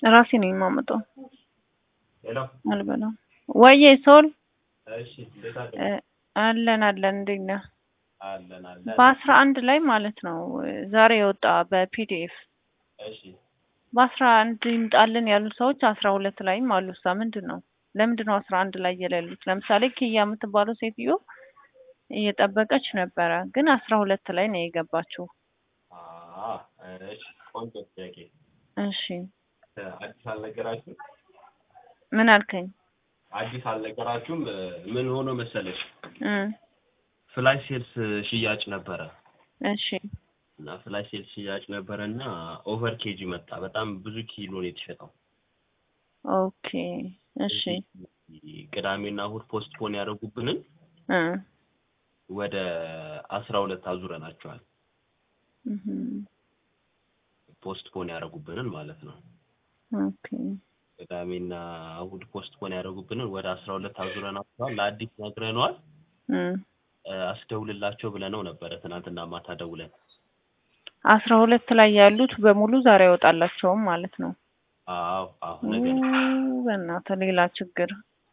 ራሴ ነኝ የማመጣው። ሄሎ አልበላም። ወይዬ ሶል እሺ፣ እንዴት አለ? እ፣ አለን አለን። እንዴት ነህ? አለን አለን። በአስራ አንድ ላይ ማለት ነው ዛሬ የወጣ በፒዲኤፍ እሺ፣ በአስራ አንድ ይምጣልን ያሉ ሰዎች አስራ ሁለት ላይም አሉ። እሷ ምንድን ነው ለምንድን ነው አስራ አንድ ላይ የሌሉት? ለምሳሌ ኪያ የምትባለው ሴትዮ እየጠበቀች ነበረ፣ ግን አስራ ሁለት ላይ ነው የገባችው። አ እሺ፣ ቆንጆ ጥያቄ። እሺ አዲስ አልነገራችሁም? ምን አልከኝ? አዲስ አልነገራችሁም? ምን ሆኖ መሰለሽ እ ፍላሽ ሴልስ ሽያጭ ነበረ እሺ እና ፍላሽ ሴልስ ሽያጭ ነበረ እና ኦቨር ኬጂ መጣ። በጣም ብዙ ኪሎ ነው የተሸጠው። ኦኬ እሺ ቅዳሜና እሑድ ፖስት ፖን ያደረጉብንን እ ወደ አስራ ሁለት አዙረናቸዋል። እህም፣ ፖስት ፖን ያደረጉብንን ማለት ነው። ኦኬ ቅዳሜና እሑድ ፖስት ፖን ያደረጉብንን ወደ አስራ ሁለት አዙረናቸዋል። ለአዲስ ነግረነዋል። እ እ፣ አስደውልላቸው ብለነው ነበረ ትናንትና ማታ ደውለን። አስራ ሁለት ላይ ያሉት በሙሉ ዛሬ አይወጣላቸውም ማለት ነው። አዎ አዎ፣ ነገር ኡ፣ በእናትህ ሌላ ችግር።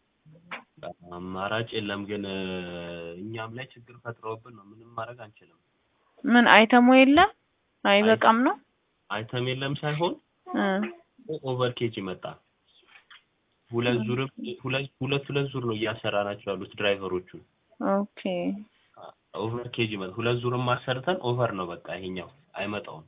አማራጭ የለም ግን እ፣ እኛም ላይ ችግር ፈጥረውብን ነው። ምንም ማድረግ አንችልም። ምን አይተሙ የለም አይበቃም ነው አይተም የለም ሳይሆን እ ኦቨር ኬጂ መጣ። ሁለት ዙርም ሁለት ሁለት ሁለት ዙር ነው እያሰራናቸው ያሉት ድራይቨሮቹ። ኦኬ ኦቨር ኬጂ መጣ። ሁለት ዙርም አሰርተን ኦቨር ነው በቃ ይሄኛው አይመጣውም።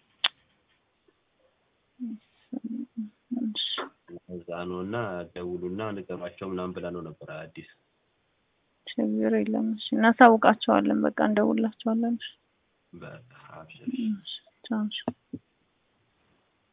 እሺ እዛ ነው እና ደውሉና ንገሯቸው ምናምን ብላ ነው ነበር አዲስ ችግር የለም። እሺ እናሳውቃቸዋለን። በቃ እንደውላቸዋለን። እሺ በቃ አብሽር። እሺ ቻው። እሺ